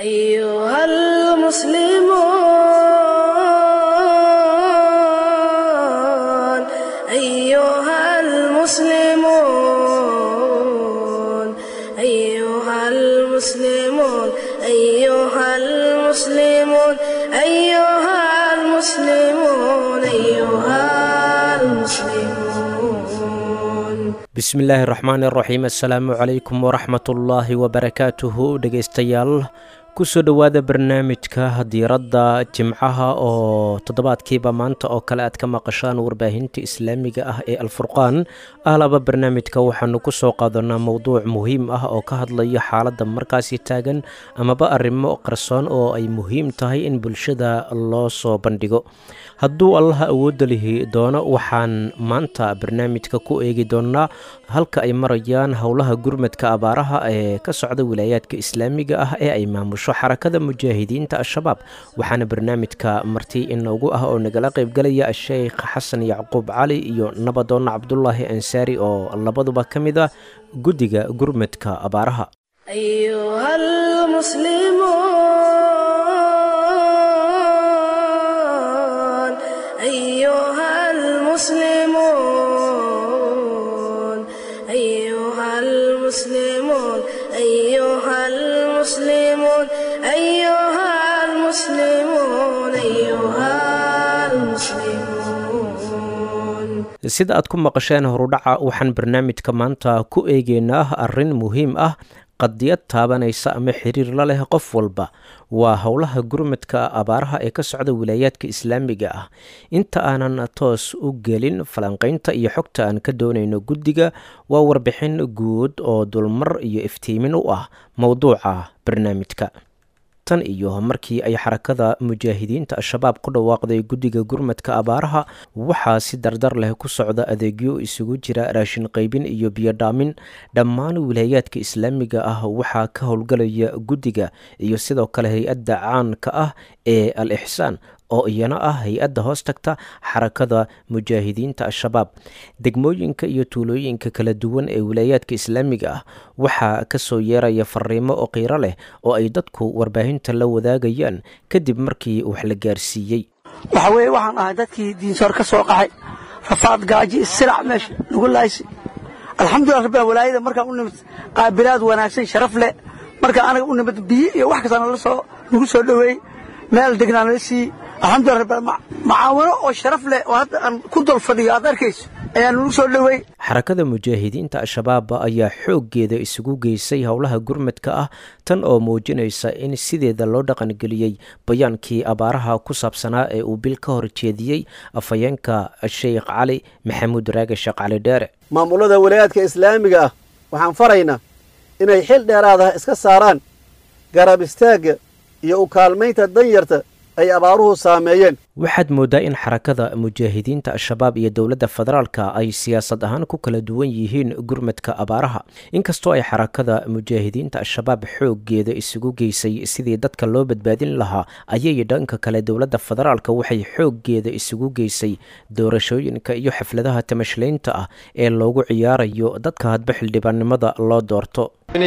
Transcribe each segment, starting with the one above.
أيها المسلمون أيها المسلمون أيها المسلمون أيها المسلمون أيها المسلمون أيها المسلمون bismillaahi raxmaani raxiim assalaamu calaykum waraxmatullaahi wabarakaatuhu dhegaystayaal kusoo dhowaada barnaamijka diiradda jimcaha oo toddobaadkiiba maanta oo kale aad ka maqashaan warbaahinta islaamiga ah ee alfurqaan ahlaba barnaamijka waxaanu ku soo qaadanaa mowduuc muhiim ah oo ka hadlaya xaaladda markaasi taagan amaba arrimo qarsoon oo ay muhiim tahay in bulshada loo soo bandhigo hadduu allaha awoodda lihi doono waxaan maanta barnaamijka ku eegi doonnaa halka ay marayaan howlaha gurmadka abaaraha ee ka socda wilaayaadka islaamiga ah ee ay maamusho xarakada mujaahidiinta al-shabaab waxaana barnaamijka marti inoogu ah oo nagala qaybgalaya sheekh xasan yacquub cali iyo nabadoonna cabdulaahi ansaari oo labaduba ka mid ah guddiga gurmadka abaaraha أيها المسلمون أيها المسلمون أيها المسلمون أيها المسلمون أيها المسلمون أيها المسلمون sida aad ku maqasheen horudhaca waxaan barnaamijka maanta ku eegeynaa arrin muhiim ah qadiyad taabanaysa ama xiriir la leh qof walba waa howlaha gurmadka abaaraha ee ka socda wilaayaadka islaamiga ah inta aanan toos u gelin falanqaynta iyo xogta aan ka doonayno guddiga waa warbixin guud oo dulmar iyo iftiimin u ah mowduuca barnaamijka tan iyo markii ay xarakada mujaahidiinta al-shabaab ku dhawaaqday guddiga gurmadka abaaraha waxaa si dardar leh ku socda adeegyo isugu jira raashin qaybin iyo biyodhaamin dhammaan wilaayaadka islaamiga ah waxaa ka howlgalaya guddiga iyo sidoo kale hay-adda caanka ah ee al ixsaan oo iyana ah hay-adda hoos tagta xarakada mujaahidiinta al-shabaab degmooyinka iyo tuulooyinka kala duwan ee wilaayaadka islaamiga ah waxaa kasoo yeeraya fariimo oo qiiro leh oo ay dadku warbaahinta la wadaagayaan kadib markii wax la gaarsiiyey waxa weeye waxaan ahay dadkii diinsoor ka soo qaxay rafaad gaaji sirac meesha nagu laaysi alxamdulillah rabbil walaayada markaan u nimid qaabilaad wanaagsan sharaf leh markaan anaga u nimid biyo iyo wax kasta nala soo nagu soo dhoweey meel degnaa nala siiyey alxamdulillah rabbil macaawano oo sharaf leh oo hadda aan ku dul fadhiyo aad arkayso ayaa nagu soo dhoweey xarakada mujaahidiinta al-shabaab ayaa xooggeeda isugu geysay howlaha gurmadka ah tan oo muujinaysa in sideeda loo dhaqangeliyey bayaankii abaaraha ku saabsanaa ee uu bil ka hor jeediyey afhayeenka sheekh cali maxamuud raage sheekh cali dheere maamulada walaayaadka islaamiga ah waxaan faraynaa inay xil dheeraadaha iska saaraan garab istaagga iyo u kaalmaynta danyarta ay abaaruhu saameeyeen waxaad mooddaa in xarakada mujaahidiinta al-shabaab iyo dowladda federaalka ay siyaasad ahaan ku kala duwan yihiin gurmadka abaaraha inkastoo ay xarakada mujaahidiinta al-shabaab xooggeeda isugu geysay sidii dadka loo badbaadin lahaa ayay dhanka kale dowladda federaalka waxay xooggeeda isugu geysay doorashooyinka iyo xafladaha tamashlaynta ah ee loogu ciyaarayo dadka hadba xildhibaannimada loo doorto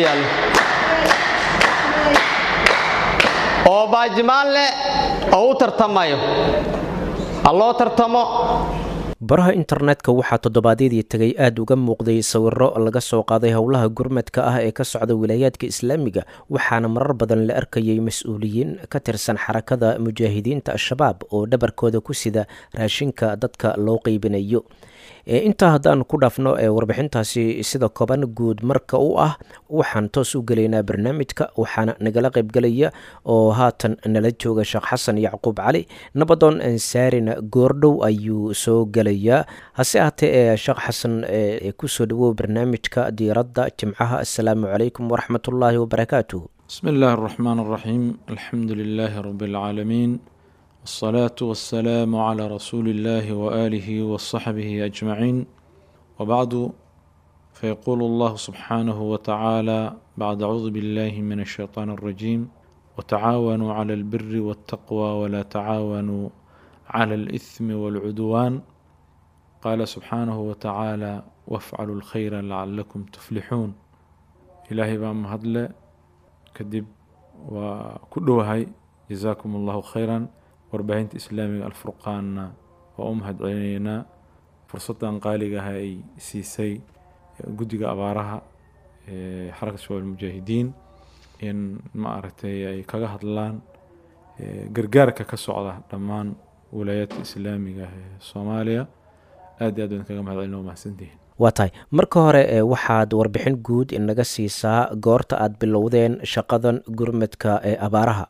oo baajimaan leh oo u tartamayo ha loo tartamo baraha internetka waxaa toddobaadyadii tegay aada uga muuqday sawiro laga soo qaaday howlaha gurmadka ah ee ka socda wilaayaadka islaamiga waxaana marar badan la arkayay mas-uuliyiin ka tirsan xarakada mujaahidiinta al-shabaab oo dhabarkooda ku sida raashinka dadka loo qeybinayo intaa haddaan ku dhaafno ee warbixintaasi sida koban guud marka u ah waxaan toos u gelaynaa barnaamijka waxaana nagala qaybgelaya oo haatan nala jooga sheekh xasan yacquub cali nabadoon ansaarina goordhow ayuu soo gelayaa hase ahatee ee sheekh xasan kusoo dhawow barnaamijka diiradda jimcaha assalaamu calaykum waraxmatullaahi wabarakaatuh بسم الله الرحمن الرحيم الحمد لله رب العالمين والصلاة والسلام على رسول الله وآله وصحبه أجمعين وبعد فيقول الله سبحانه وتعالى بعد أعوذ بالله من الشيطان الرجيم وتعاونوا على البر والتقوى ولا تعاونوا على الإثم والعدوان قال سبحانه وتعالى وافعلوا الخير لعلكم تفلحون إلهي بام هدله kadib waa ku dhowahay jazaakum allahu khayran warbaahinta islaamiga alfurqaanna waa u mahad celinaynaa fursaddan qaaliga ah ay siisay guddiga abaaraha ee xaraka shabaab almujaahidiin in ma aragtay ay kaga hadlaan gargaarka ka socda dhammaan wilaayaadka islaamiga ah ee soomaaliya aad iyo aad baan kaga mahad celina waa mahadsantihiin waa tahay marka hore waxaad warbixin guud inaga siisaa goorta aad bilowdeen shaqadan gurmadka ee abaaraha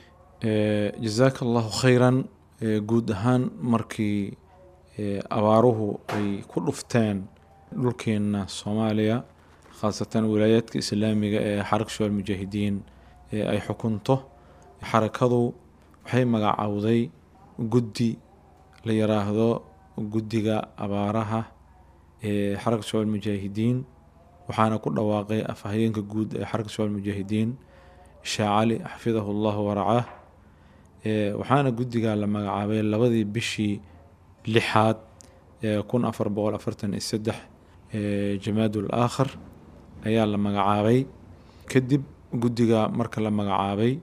jazaaka allahu khayran guud ahaan markii abaaruhu ay ku dhufteen dhulkeenna soomaaliya khaasatan wilaayaadka islaamiga ee xaraka shabaab mujaahidiin ee ay xukunto xarakadu waxay magacowday guddi la yiraahdo guddiga abaaraha ee xaraka shabaab mujaahidiin waxaana ku dhawaaqay afhayeenka guud ee xaraka shabaab mujaahidiin sheekh cali xafidahu llahu waracaah waxaana guddiga la magacaabay labadii bishii lixaad ee kun afar boqol afartan iyo saddex jamaadul aakhar ayaa la magacaabay kadib guddiga marka la magacaabay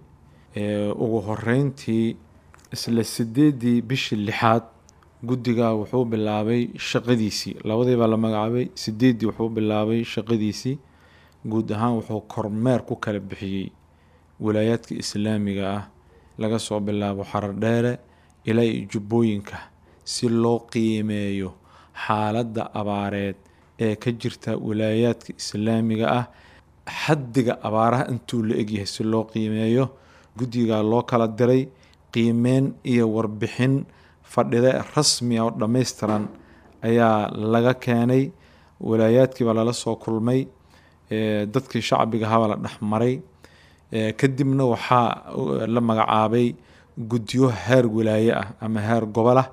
ugu horeyntii isla sideedii bishii lixaad guddiga wuxuu bilaabay shaqadiisii labadii baa la magacaabay sideeddii wuxuu bilaabay shaqadiisii guud ahaan wuxuu kormeer ku kala bixiyey wilaayaadka islaamiga ah laga soo bilaabo xarar dheere ilaa iyo jubbooyinka si loo qiimeeyo xaaladda abaareed ee ka jirta wilaayaadka islaamiga ah xaddiga abaaraha intuu la egyahay si loo qiimeeyo guddiga loo kala diray qiimeyn iyo warbixin fadhida rasmi oo dhammaystiran ayaa laga keenay walaayaadkiibaa lala soo kulmay dadkii shacbiga habaa la dhexmaray kadibna waxaa la magacaabay guddiyo heer wilaaye ah ama heer gobol ah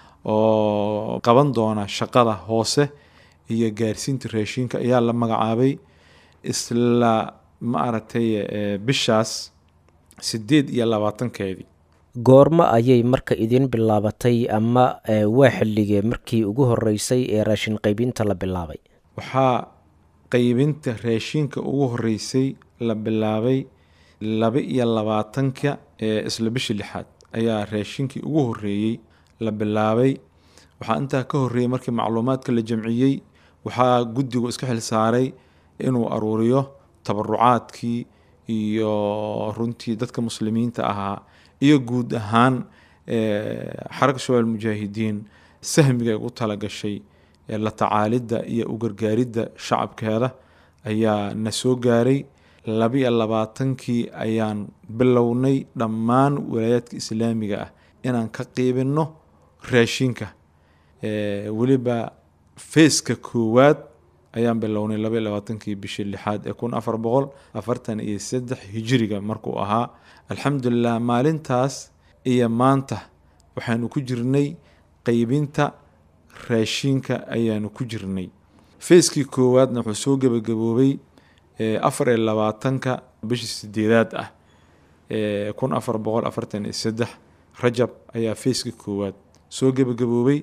oo qaban doona shaqada hoose iyo gaarsiinta raashinka ayaa la magacaabay isla ma aragtay bishaas sideed iyo labaatankeedii goormo ayay marka idin bilaabatay ama waa xilligee markii ugu horeysay ee raashin qaybinta la bilaabay waxaa qaybinta raashinka ugu horeysay la bilaabay laba iyo labaatanka ee isla bishii lixaad ayaa raashinkii ugu horeeyey la bilaabay waxaa intaa ka horeeyey markii macluumaadka la jamciyey waxaa guddigu iska xil saaray inuu aruuriyo tabarucaadkii iyo runtii dadka muslimiinta ahaa iyo guud ahaan xaraka shabaab mujaahidiin sahmiga ay ugu talagashay la tacaalidda iyo u gargaaridda shacabkeeda ayaa na soo gaaray labiyo labaatankii ayaan bilownay dhammaan walaayaadka islaamiga ah inaan ka qiibinno raashinka weliba feeska koowaad ayaan bilownay labaiyo labaatankii bishii lixaad ee kun afar boqol afartan iyo saddex hijiriga markuu ahaa alxamdulilah maalintaas iyo maanta waxaanu ku jirnay qeybinta raashinka ayaanu ku jirnay feeskii koowaadna wuxuu soo gebagaboobay afar iyo labaatanka bishii sideedaad ah kun afar boqol afartan iyo saddex rajab ayaa feeskii koowaad soo gebagaboobay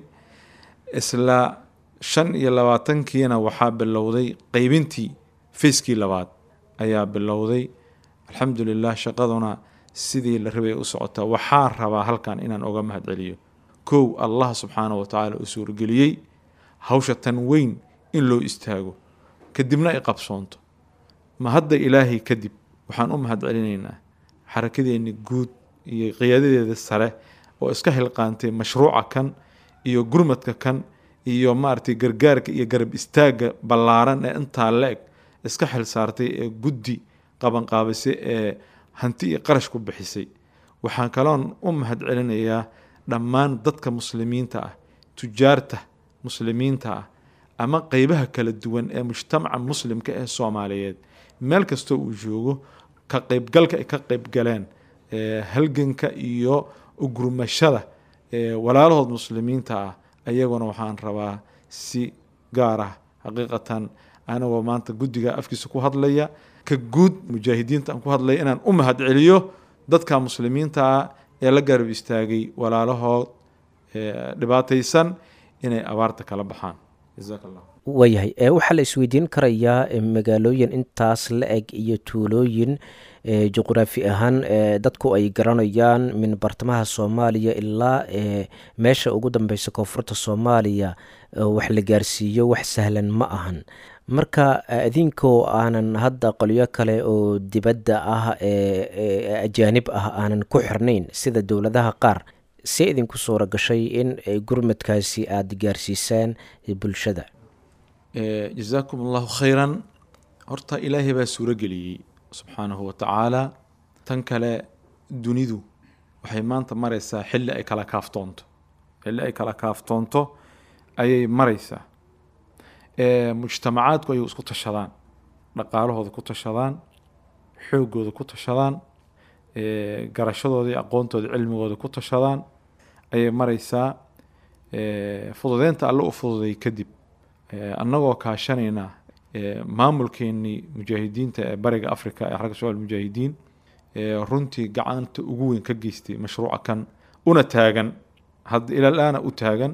isla shan iyo labaatankiina waxaa bilowday qeybintii feeskii labaad ayaa bilowday alxamdulilah shaqaduna sidii la rabay u socotaa waxaa rabaa halkan inaan oga mahad celiyo kow allah subxaana wa tacaala u suurageliyey hawsha tan weyn in loo istaago kadibna ay qabsoonto ma hadda ilaahay kadib waxaan u mahad celinaynaa xarakadeenni guud iyo qiyaadadeeda sare oo iska xilqaantay mashruuca kan iyo gurmadka kan iyo maaragtay gargaarka iyo garab istaagga ballaaran ee intaa la-eg iska xil saartay ee guddi qabanqaabisay ee hanti iyo qarash ku bixisay waxaan kaloon u mahad celinayaa dhammaan dadka muslimiinta ah tujaarta muslimiinta ah ama qeybaha kala duwan ee mujtamaca muslimka ee soomaaliyeed meel kastoo uu joogo ka qeybgalka ay ka qeybgaleen halganka iyo ugurmashada walaalahood muslimiinta ah ayaguna waxaan rabaa si gaar ah xaqiiqatan anagoo maanta guddiga afkiisa ku hadlaya ka guud mujaahidiinta aan ku hadlaya inaan u mahad celiyo dadka muslimiinta ah ee la garab istaagay walaalahood dhibaataysan inay abaarta kala baxaan jazaak allah waayahay waxaa la isweydiin karayaa magaalooyin intaas la eg iyo tuulooyin juqraafi ahaan dadku ay garanayaan min bartamaha soomaaliya ilaa meesha ugu dambeysa koonfurta soomaaliya wax la gaarsiiyo wax sahlan ma ahan marka idinkoo aanan hadda qolyo kale oo dibadda ah ee ajaanib ah aanan ku xirnayn sida dowladaha qaar see idinku suura gashay in gurmadkaasi aada gaarsiisaan bulshada jazaakum allahu khayran horta ilaahay baa suuro geliyey subxaanahu wa tacaala tan kale dunidu waxay maanta maraysaa xilli ay kala kaaftoonto xilli ay kala kaaftoonto ayay maraysaa mujtamacaadku ayay isku tashadaan dhaqaalahooda ku tashadaan xoogooda ku tashadaan garashadooda iyo aqoontooda cilmigooda ku tashadaan ayay maraysaa fududeynta alle u fududay kadib annagoo kaashanayna maamulkeenii mujaahidiinta ee bariga africa ee xarka soal mujaahidiin runtii gacanta ugu weyn ka geystay mashruuca kan una taagan hadda ilalaana u taagan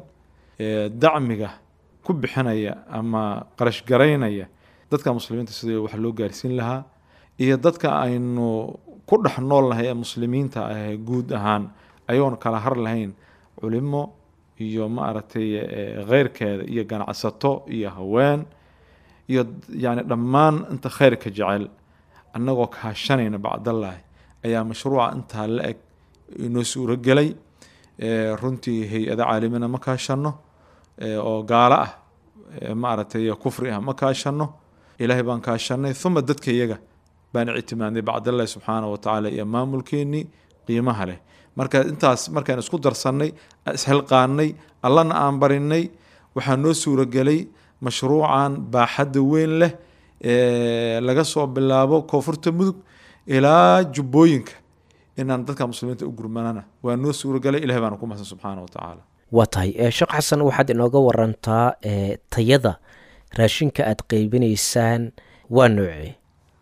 dacmiga ku bixinaya ama qarash garaynaya dadka muslimiinta sidii wax loo gaarsiin lahaa iyo dadka aynu ku dhex noolnahay ee muslimiinta ah guud ahaan ayoon kala har lahayn culimo iyo maaragtay kheyrkeeda iyo ganacsato iyo haween iyo yani dhammaan inta khayrka jecel annagoo kaashanayna bacdallahi ayaa mashruuca intaa la eg inoo suuragelay runtii hay-ada caalimina ma kaashano oo gaalo ah maaragtay kufri ah ma kaashano ilaahay baan kaashanay uma dadka iyaga baan ictimaadnay bacdallahi subxaana wa tacaala iyo maamulkeenii qiimaha leh marka intaas markaan isku darsannay isxilqaanay allana aan barinay waxaa noo suuragelay mashruucan baaxadda weyn leh laga soo bilaabo koonfurta mudug ilaa jubbooyinka inaan dadka muslimiinta u gurmanana waa noo suuragelay ilahay baana ku mahsan subxaana wa tacaala waa tahay sheekh xasan waxaad inooga warantaa tayada raashinka aada qeybinaysaan waa noocee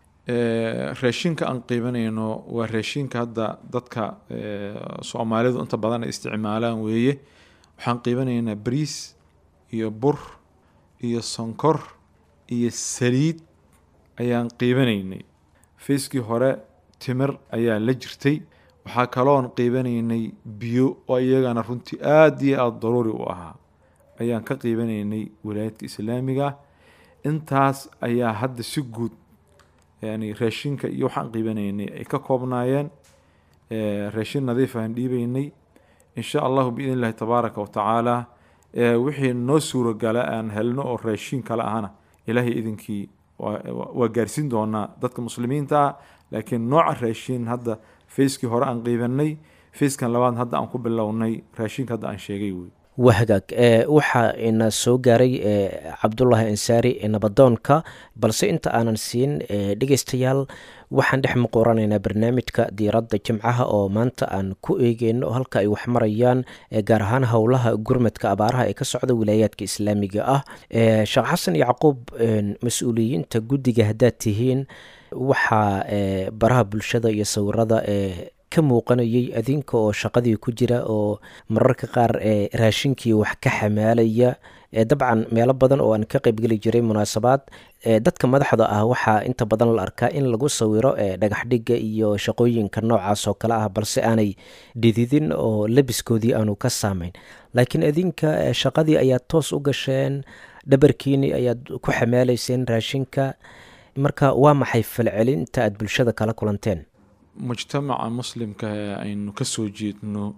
raashinka aan qiibanayno waa raashinka hadda dadka soomaalidu inta badan ay isticmaalaan weeye waxaan qiibanaynaa bariis iyo bur iyo sonkor iyo saliid ayaan qiibanaynay fayskii hore timir ayaa la jirtay waxaa kaloon qiibanaynay biyo oo iyagana runtii aada iyo aada daruuri u ahaa ayaan ka qiibanaynay wilaayadka islaamiga intaas ayaa hadda si guud yani raashinka iyo waxaan qiibanaynay ay ka koobnaayeen raashin nadiif aan dhiibaynay insha allahu biidn illahi tabaaraka wa tacaala wixii noo suurogala aan helno oo raashin kale ahana ilaahay idinkii waa gaarsiin doonaa dadka muslimiinta ah laakiin nooca raashin hadda fayskii hore aan qiibanay fayskan labaad hadda aan ku bilownay raashinka hadda aan sheegay wey waa hagaag waxaa ina soo gaaray cabdulaahi ansaari nabadoonka balse inta aanan siin dhegeystayaal waxaan dhex muquranaynaa barnaamijka diiradda jimcaha oo maanta aan ku eegeyno halka ay wax marayaan gaar ahaan howlaha gurmadka abaaraha ee ka socda wilaayaadka islaamiga ah sheekh xasan yacquub mas-uuliyiinta guddiga haddaad tihiin waxaa baraha bulshada iyo sawirada ka muuqanayay adinka oo shaqadii ku jira oo mararka qaar raashinkii wax ka xamaalaya dabcan meelo badan oo aan ka qaybgeli jiray munaasabaad dadka madaxda ah waxaa inta badan la arkaa in lagu sawiro dhagaxdhiga iyo shaqooyinka noocaas oo kale ah balse aanay dhididin oo labiskoodii aanu ka saamayn laakiin adinka shaqadii ayaad toos u gasheen dhabarkiini ayaad ku xamaalayseen raashinka marka waa maxay falcelinta aad bulshada kala kulanteen mujtamaca muslimka ee aynu ka soo jeedno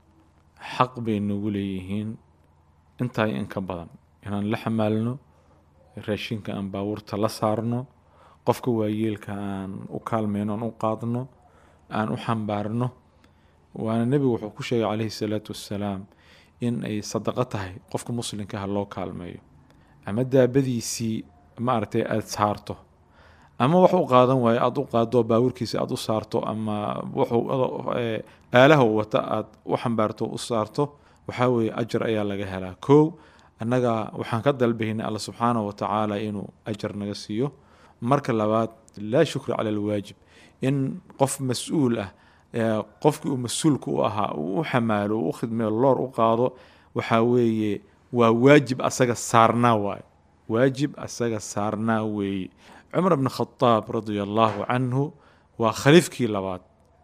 xaq bay noogu leeyihiin intaa in ka badan inaan la xamaalno raashinka aan baabuurta la saarno qofka waayeelka aan u kaalmayno aan u qaadno aan u xambaarno waana nebigu wuxuu ku sheegay calayhi salaatu wassalaam in ay sadaqo tahay qofka muslimkaha loo kaalmeeyo ama daabadiisii maaragtay aada saarto ama wax u qaadan waayo aada u qaado baabuurkiisa aada u saarto ama wuxuu aalaha wata aada u xambaarto u saarto waxaa weeye ajar ayaa laga helaa kow annaga waxaan ka dalbaynay alla subxaanahu wa tacaala inuu ajar naga siiyo marka labaad laa shukra cala alwaajib in qof mas-uul ah qofkii uu mas-uulka u ahaa uu u xamaalo uu u khidmeyo loor u qaado waxaa weeye waa waajib asaga saarnaa waaye waajib asaga saarnaa weeye cumar bn khadaab radia allahu canhu waa khaliifkii labaad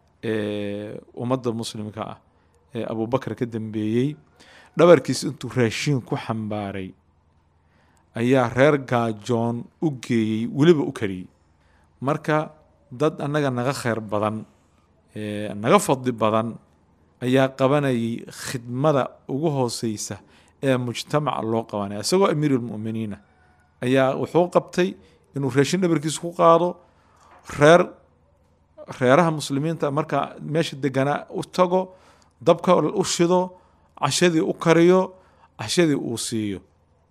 ee ummadda muslimka ah ee abubakar ka dambeeyey dhabarkiis intuu raashiin ku xambaaray ayaa reer gaajoon u geeyey weliba u kariyey marka dad annaga naga khayr badan naga fadli badan ayaa qabanayay khidmada ugu hooseysa ee mujtamaca loo qabanaya isagoo amiirulmu'miniina ayaa wuxuu qabtay inuu raashin dhabarkiisa ku qaado reer reeraha muslimiinta markaa meesha deganaa u tago dabka u shido cashadii u kariyo cashadii uu siiyo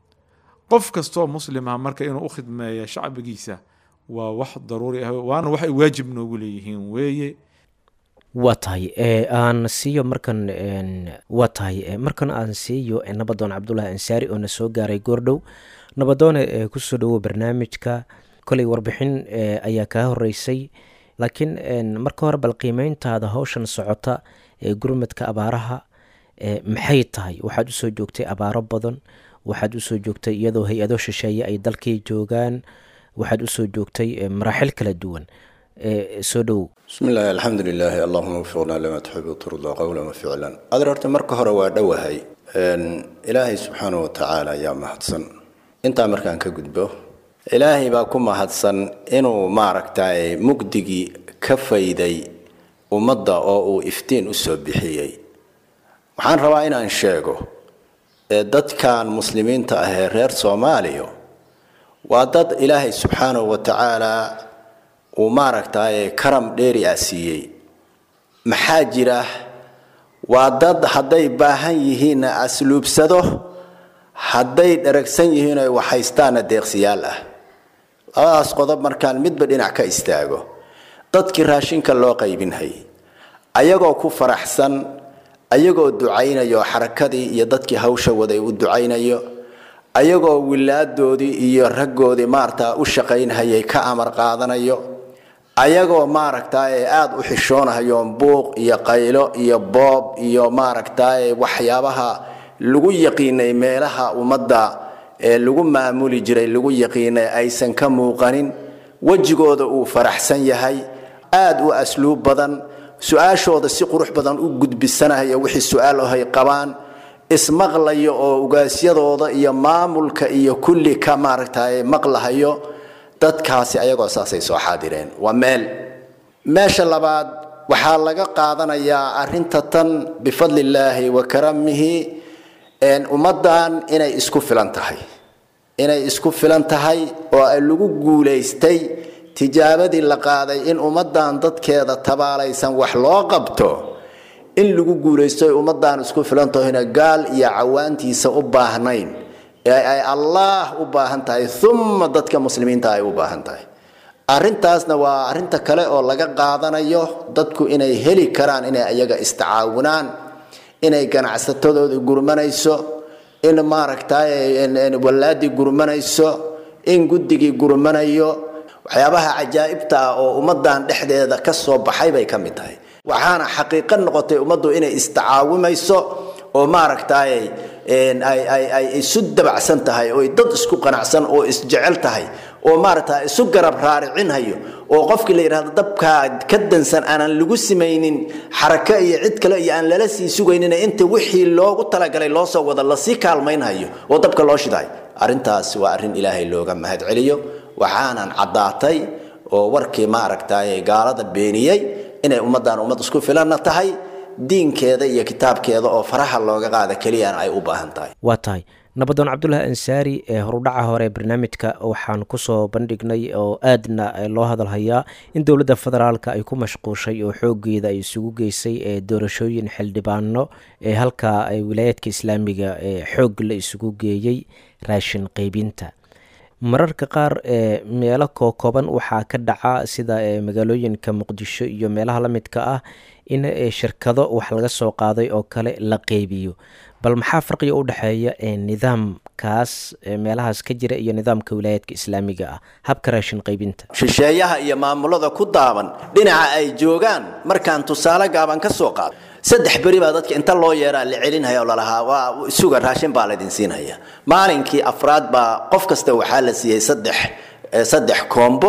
qof kastoo muslimah marka inuu u khidmeeya shacbigiisa waa wax daruuri ah waana waxay waajib noogu leeyihiin weeye waa tahay aan siiyo markan waa tahay markan aan siiyo nabadoon cabdulaahi ansaari oo na soo gaaray goordhow nabadoone kusoo dhowo barnaamijka koley warbixin ayaa kaa horeysay laakiin marka hore bal qiimeyntaada howshan socota ee gurmadka abaaraha maxay tahay waxaad usoo joogtay abaaro badan waxaad usoo joogtay iyadoo hay-ado shisheeye ay dalkii joogaan waxaad usoo joogtay maraaxil kala duwan soo dhowow bismi illaahi alxamdu lilaahi allahuma wfiqnaa lima tuxibu turdaa qowlan wa ficlan adeer horta marka hore waa dhowahay ilaahay subxaanahu watacaala ayaa mahadsan intaa markaan ka gudbo ilaahay baa ku mahadsan inuu maaragtay mugdigii ka fayday ummadda oo uu iftiin usoo bixiyey waxaan rabaa inaan sheego ee dadkan muslimiinta ah ee reer soomaaliya waa dad ilaahay subxaanahu wa tacaalaa uu maaragtay karam dheeri ah siiyey maxaa jira waa dad hadday baahan yihiinna asluubsado hadday dharagsan yihiin oy waxhaystaanna deeqsiyaal ah labadaas qodob markaan midba dhinac ka istaago dadkii raashinka loo qaybinhay ayagoo ku faraxsan ayagoo ducaynayo xarakadii iyo dadkii hawsha waday u ducaynayo ayagoo wilaadoodii iyo raggoodii maaragtaa u shaqaynhayay ka amar qaadanayo ayagoo maaragtaaye aada u xishoonahayo buuq iyo qaylo iyo boob iyo maaragtaaye waxyaabaha lagu yaqiinay meelaha ummadda ee lagu maamuli jiray lagu yaqiinay aysan ka muuqanin wejigooda uu faraxsan yahay aada u asluub badan su-aashooda si qurux badan u gudbisanayo wixii su-aal ohay qabaan ismaqlayo oo ugaasyadooda iyo maamulka iyo kulli ka maaragtay maqlahayo dadkaasi ayagoo saasay soo xaadireen waa meel meesha labaad waxaa laga qaadanayaa arinta tan bifadlillaahi wa karamihi ummaddan inay isku filan tahay inay isku filan tahay oo lagu guulaystay tijaabadii la qaaday in ummaddan dadkeeda tabaalaysan wax loo qabto in lagu guulaysto ummaddan isku filantahoyna gaal iyo cawaantiisa u baahnayn ee ay allaah u baahan tahay uma dadka muslimiinta ay u baahan tahay arintaasna waa arinta kale oo laga qaadanayo dadku inay heli karaan inay ayaga istacaawunaan inay ganacsatadooda gurmanayso in maaragtay wallaadii gurmanayso in guddigii gurmanayo waxyaabaha cajaa'ibta ah oo ummadan dhexdeeda ka soo baxay bay ka mid tahay waxaana xaqiiqo noqotay ummaddu inay istacaawimayso oo maaragtay ay isu dabacsan tahay oo dad isku qanacsan oo isjecel tahay oo maaragta isu garab raaricinhayo oo qofkii la yidhahdo dabkaa ka dansan aanan lagu simaynin xarako iyo cid kale iyo aan lala sii sugaynin inta wixii loogu talagalay loo soo wada lasii kaalmaynhayo oo dabka loo shidaay arrintaas waa arrin ilaahay looga mahad celiyo waxaanan caddaatay oo warkii maaragtay gaalada beeniyey inay ummaddan ummad isku filanna tahay diinkeeda iyo kitaabkeeda oo faraha looga qaada keliyana ay u baahan tahay waa tahay nabadoon cabdulaahi ansaari ee horudhaca hore ee barnaamijka waxaan kusoo bandhignay oo aadna loo hadalhayaa in dowladda federaalka ay ku mashquushay oo xoogeeda ay isugu geysay ee doorashooyin xildhibaano ee halkaa wilaayaadka islaamiga ee xoog la isugu geeyey raashin qeybinta mararka qaar ee meelo kookooban waxaa ka dhaca sida magaalooyinka muqdisho iyo meelaha la midka ah in shirkado wax laga soo qaaday oo kale la qeybiyo bal maxaa farqiga u dhexeeya nidaamkaas meelahaas ka jira iyo nidaamka wilaayaadka islaamiga ah habka raashin qeybinta shisheeyaha iyo maamulada ku daaban dhinaca ay joogaan markaan tusaale gaaban ka soo qaado saddex beri baa dadka inta loo yeeraa la celinhaya oo lalahaa waa suga raashin baa laydin siinhaya maalinkii afraad baa qof kasta waxaa la siiyey saddex saddex koombo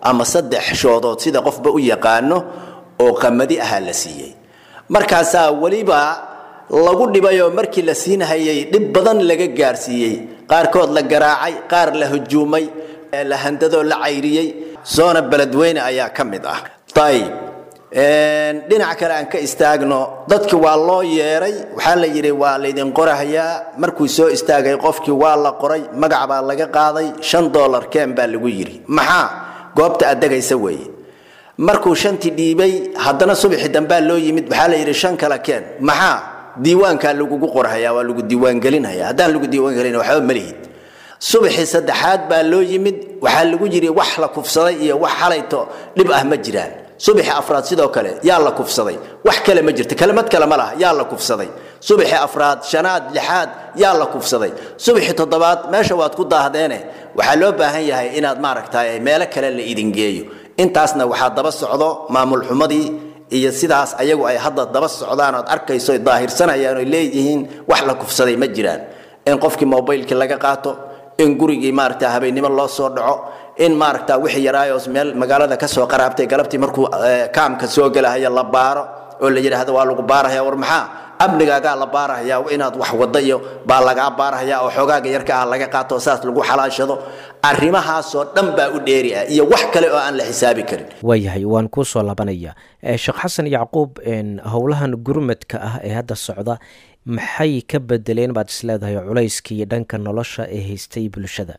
ama saddex shoodood sida qofba u yaqaano oo qamadi ahaa la siiyey markaasaa weliba lagu dhibayoo markii la siinhayay dhib badan laga gaarsiiyey qaarkood la garaacay qaar la hujuumay la handadoo la cayriyey soona beledweyne ayaa ka mid ah ayib dhinac kale aan ka istaagno dadki waa loo yeeray waxaa la yidhi waa laydin qorahayaa markuu soo istaagay qofkii waa la qoray magac baa laga qaaday shan dollar keen baa lagu yidhi maxaa goobta aad degaysa weeye markuu shantii dhiibay haddana subaxii dambaa loo yimid waxaa la yidhi shan kale keen maxaa diiwaankaa lagugu qorhayaa waa lagu diiwaangelinhayaa haddaan lagu diiwaangelin waxba malihid subaxii saddexaad baa loo yimid waxaa lagu yidhi wax la kufsaday iyo wax xalayto dhib ah ma jiraan subaxii afraad sidoo kale yaa la kufsaday wax kale ma jirto kelimad kale ma laha yaa la kufsaday subaxii afraad shanaad lixaad yaa la kufsaday subaxii toddobaad meesha waad ku daahdeene waxaa loo baahan yahay inaad maaragtay meelo kale la idin geeyo intaasna waxaa daba socdo maamul xumadii iyo sidaas ayagu ay hadda daba socdaan ood arkayso daahirsanayaan oy leeyihiin wax la kufsaday ma jiraan in qofkii mobaylkii laga qaato in gurigii maaragta habeennimo loo soo dhaco in maaragta wixii yaraayos meel magaalada ka soo qaraabtay galabtii markuu kaamka soo gelahaya la baaro oo la yidhaahdo waa lagu baarahaya war maxaa amnigaagaa la baarahaya inaad wax wada iyo baa lagaa baarahaya oo xoogaaga yarka ah laga qaato saas lagu xalaashado arrimahaasoo dhan baa u dheeri ah iyo wax kale oo aan la xisaabi karin waayahay waan kuu soo labanaya sheekh xasan yacquub howlahan gurmadka ah ee hadda socda maxay ka bedeleen baad isleedahay culayskii dhanka nolosha ee haystay bulshada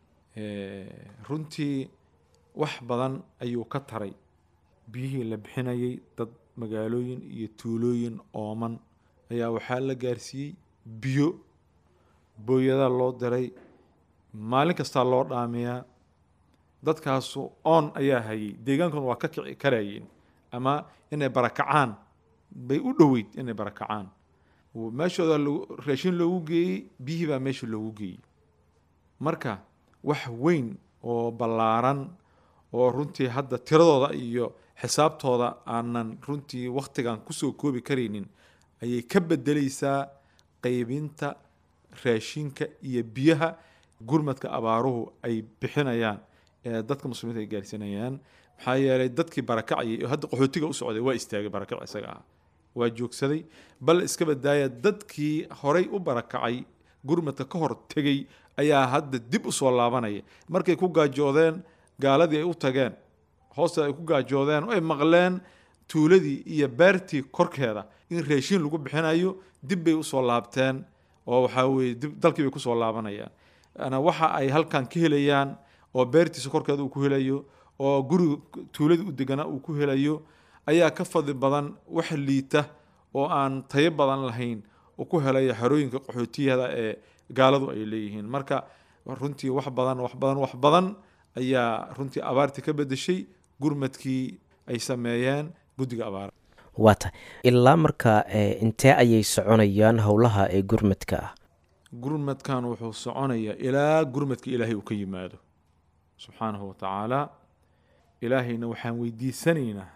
runtii wax badan ayuu ka taray biyihii la bixinayay dad magaalooyin iyo tuulooyin ooman ayaa waxaa la gaarsiiyey biyo booyadaa loo diray maalin kastaa loo dhaamiyaa dadkaasu oon ayaa hayay deegaankuna waa ka kici karayeen ama inay barakacaan bay u dhoweyd inay barakacaan meeshooda raashin loogu geeyey biyihii baa meesha loogu geeyey marka wax weyn oo ballaaran oo runtii hadda tiradooda iyo xisaabtooda aanan runtii wakhtigan kusoo koobi karaynin ayay ka bedelaysaa qaybinta raashinka iyo biyaha gurmadka abaaruhu ay bixinayaan ee dadka muslimiinta ay gaarsiinayaan maxaa yeelay dadkii barakacayay oo hadda qaxootiga u socday waa istaagay barakac isaga ah waa joogsaday bal iska badaaya dadkii horay u barakacay gurmadka ka hor tegey ayaa hadda dib u soo laabanaya markay ku gaajoodeen gaaladii ay u tageen hoosta ay ku gaajoodeen oo ay maqleen tuuladii iyo beertii korkeeda in raashiin lagu bixinayo dib bay usoo laabteen oo waxaa weye dib dalkii bay kusoo laabanayaan waxa ay halkan ka helayaan oo beertiisa korkeeda uu ku helayo oo guriga tuuladii u deganaa uu ku helayo ayaa ka fadli badan wax liita oo aan tayo badan lahayn uu ku helaya xerooyinka qaxootiyada ee gaaladu ay leeyihiin marka runtii wax badan wax badan wax badan ayaa runtii abaartii ka bedeshay gurmadkii ay sameeyeen guddiga abaara waa tahay ilaa markaa intee ayay soconayaan howlaha ee gurmadka ah gurmadkan wuxuu soconayaa ilaa gurmadka ilaahay uu ka yimaado subxaanahu watacaala ilaahayna waxaan weydiisanaynaa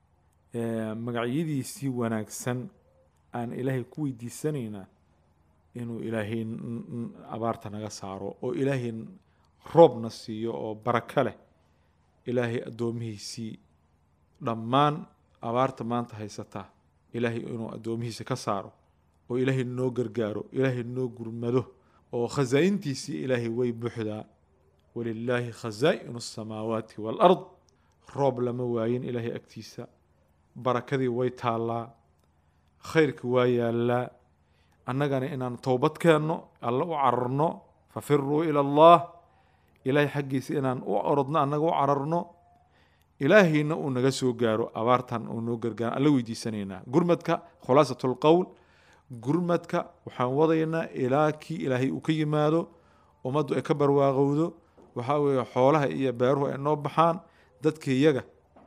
magacyadiisii wanaagsan aan ilaahay ku weydiisanaynaa inuu ilaahay abaarta naga saaro oo ilaahay roobna siiyo oo barako leh ilaahay addoomihiisii dhammaan abaarta maanta haysataa ilaahay inuu addoomihiisa ka saaro oo ilaahay noo gargaaro ilaahay noo gurmado oo khasaa'intiisii ilaahay way buuxdaa walilaahi khasaa'inu asamaawaati waalard roob lama waayin ilaahay agtiisa barakadii way taallaa khayrka waa yaallaa annagana inaan towbad keenno alla u cararno fafiruu ila allah ilaahay xaggiisa inaan u orodno annaga u cararno ilaahayna uu naga soo gaaro abaartan uu noo gargaaro alla weydiisanaynaa gurmadka khulaasat lqowl gurmadka waxaan wadaynaa ilaa kii ilaahay uu ka yimaado ummaddu ay ka barwaaqowdo waxaa weeye xoolaha iyo beeruhu ay noo baxaan dadka iyaga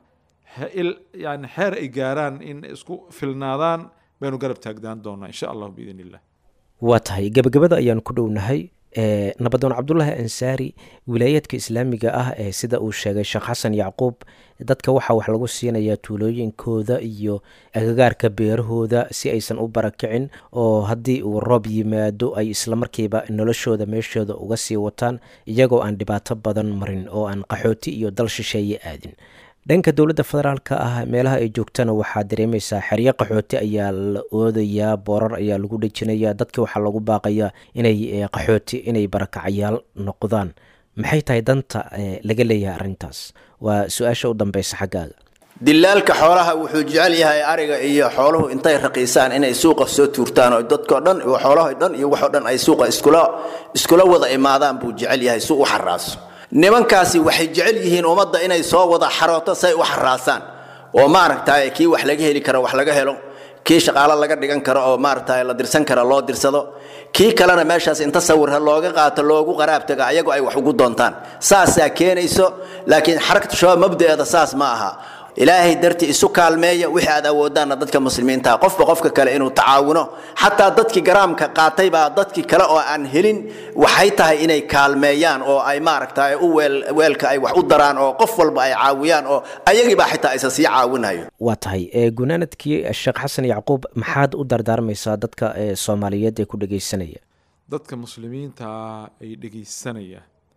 yani xeer ay gaaraan in isku filnaadaan baynu garab taagdaan doonaa insha allahu biidn illah waa tahay gebagabada ayaan ku dhownahay nabadoon cabdulaahi ansaari wilaayaadka islaamiga ah ee sida uu sheegay sheekh xasan yacquub dadka waxaa wax lagu siinayaa tuulooyinkooda iyo agagaarka beerahooda si aysan u barakicin oo haddii uu roob yimaado ay islamarkiiba noloshooda meeshooda uga sii wataan iyagoo aan dhibaato badan marin oo aan qaxooti iyo dal shisheeye aadin dhanka dowladda federaalka ah meelaha ay joogtana waxaa dareemaysaa xeryo qaxooti ayaa la oodayaa boorar ayaa lagu dhejinaya dadka waxaa lagu baaqayaa inay qaxooti inay barakacayaal noqdaan maxay tahay danta laga leeyahay arrintaas waa su-aasha u dambeysa xaggaaga dilaalka xoolaha wuxuu jecel yahay ariga iyo xooluhu intay raqiisaan inay suuqa soo tuurtaan oo dadko dhan xoolaho dhan iyo waxoo dhan ay suuqa iskula iskula wada imaadaan buu jecel yahay si u xaraaso nimankaasi waxay jecel yihiin ummadda inay soo wada xarooto say u xaraasaan oo maaragtay kii wax laga heli karo wax laga helo kii shaqaalo laga dhigan karo oo maaragtay la dirsan karo loo dirsado kii kalena meeshaas inta sawirha looga qaato loogu qaraab taga ayagu ay wax ugu doontaan saasaa keenayso laakiin xarakatu shabaab mabdaeeda saas ma aha ilaahay dartii isu kaalmeeya wixii aad awoodaanna dadka muslimiinta qofba qofka kale inuu tacaawuno xataa dadkii garaamka qaatay baa dadkii kale oo aan helin waxay tahay inay kaalmeeyaan oo ay maaragtay u weelka ay wax u daraan oo qof walba ay caawiyaan oo ayagiibaa xitaa isa sii caawinayo waa tahay gunaanadkii sheekh xasan yacquub maxaad u dardaarmaysaa dadka soomaaliyeed ee ku dhegeysanaya dadka muslimiinta ay dhegeysanaya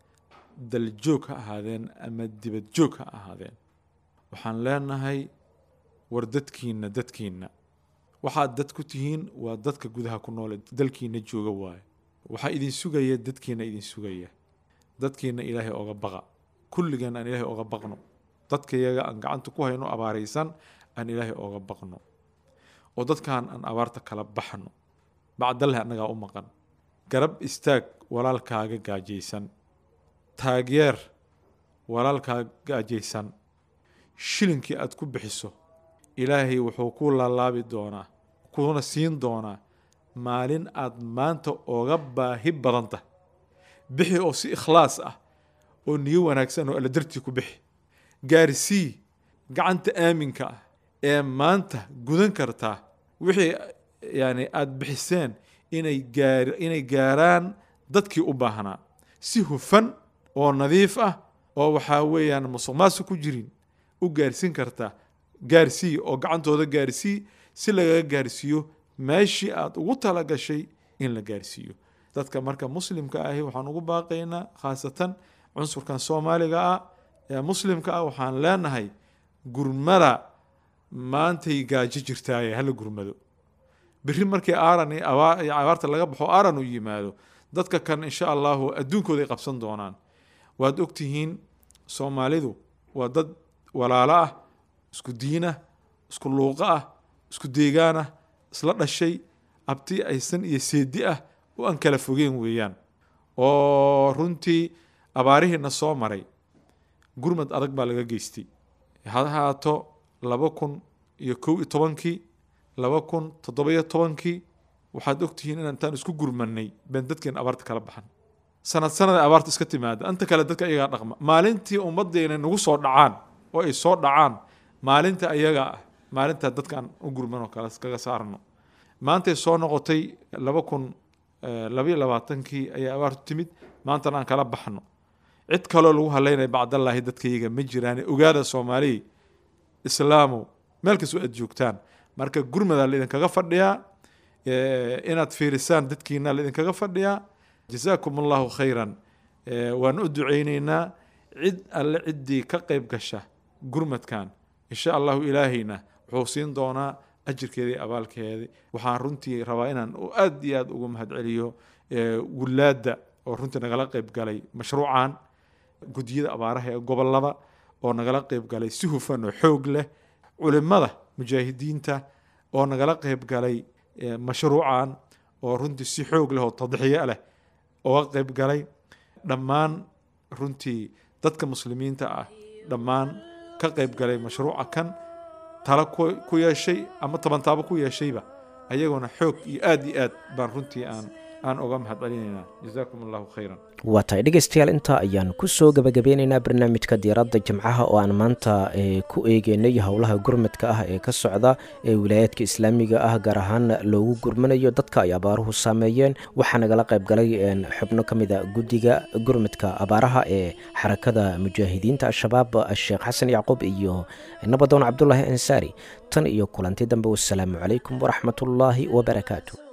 daljoog ha ahaadeen ama dibadjoog ha ahaadeen waxaan leenahay war dadkiinna dadkiinna waxaad dad ku tihiin waa dadka gudaha ku noole dalkiinna jooga waaye waxaa idin sugaya dadkiinna idin sugaya dadkiinna ilaahay oga baqa kulligeen aan ilaahay oga baqno dadkayaga aan gacanta ku hayno abaaraysan aan ilaahay oga baqno oo dadkaan aan abaarta kala baxno bacdalle annagaa u maqan garab istaag walaalkaaga gaajaysan taageer walaalkaaga gaajaysan shilinkii aad ku bixiso ilaahay wuxuu ku laalaabi doonaa kuna siin doonaa maalin aad maanta oga baahi badanta bixi oo si ikhlaas ah oo niyo wanaagsan oo alla dartii ku bixi gaarsii gacanta aaminka ah ee maanta gudan kartaa wixii yani aada bixiseen inay gaar inay gaaraan dadkii u baahnaa si hufan oo nadiif ah oo waxaa weeyaan musuq maasuq ku jirin u gaarsiin kartaa gaarsii oo gacantooda gaarsii si lagaga gaarsiiyo meeshii aada ugu talagashay in la gaarsiiyo dadka marka muslimka ahi waxaan ugu baaqaynaa khaasatan cunsurkan soomaaliga ah ee muslimka ah waxaan leenahay gurmada maantay gaajo jirtaaye hala gurmado berri markii aaran iyo abaarta laga baxo aaran u yimaado dadka kan insha allahu adduunkooda ay qabsan doonaan waad ogtihiin soomaalidu waa dad walaalo ah isku diinah isku luuqo ah isku deegaan ah isla dhashay abti aysan iyo seedi ah oo aan kala fogeen weeyaan oo runtii abaarihiina soo maray gurmad adag baa laga geystay ha ahaato laba kun iyo kow iyo tobankii laba kun toddoba-iyo tobankii waxaad ogtihiin inaan intaan isku gurmanay been dadkeena abaarta kala baxan sanad sanada abaarta iska timaada inta kale dadka iyagaa dhaqma maalintii ummaddeena nagu soo dhacaan oo ay soo dhacaan maalinta ayaga ah maalintaa dadkaan u gurmanoo kale kaga saarno maantay soo noqotay laba kun labayo labaatankii ayaa abaartu timid maantana aan kala baxno cid kaloo lagu haleynaya bacdallaahi dadkayaga ma jiraan ogaada soomaaliya islaamow meel kastoo aad joogtaan marka gurmadaa laidinkaga fadhiyaa inaad fiirisaan dadkiina laidinkaga fadhiyaa jasaakum allahu khayran waan u duceyneynaa cid alle ciddii ka qayb gasha gurmadkan insha allahu ilaahayna wuxuu siin doonaa ajirkeedii abaalkeedii waxaan runtii rabaa inaan aad iyo aad ugu mahadceliyo wulaadda oo runtii nagala qayb galay mashruucan gudyada abaaraha ee gobolada oo nagala qayb galay si hufan oo xoog leh culimada mujaahidiinta oo nagala qayb galay mashruucan oo runtii si xoog leh oo tadxiyo leh oga qayb galay dhammaan runtii dadka muslimiinta ah dhammaan ka qayb galay mashruuca kan tala ku yeeshay ama tabantaabo ku yeeshayba ayagoona xoog iyo aad iyo aad baan runtii aan aan uga mahad celinaynaa jazaakum allahu khayran waa tahay dhegeystayaal intaa ayaan kusoo gabagabeynaynaa barnaamijka diiradda jimcaha oo aan maanta ku eegeynay howlaha gurmadka ah ee ka socda ee wilaayaadka islaamiga ah gaar ahaan loogu gurmanayo dadka ay abaaruhu saameeyeen waxaa nagala qayb galay xubno ka mida guddiga gurmadka abaaraha ee xarakada mujaahidiinta al-shabaab sheekh xasan yacquub iyo nabadoon cabdulaahi ansaari tan iyo kulanti dambe wasalaamu calaykum waraxmatullaahi wabarakaatu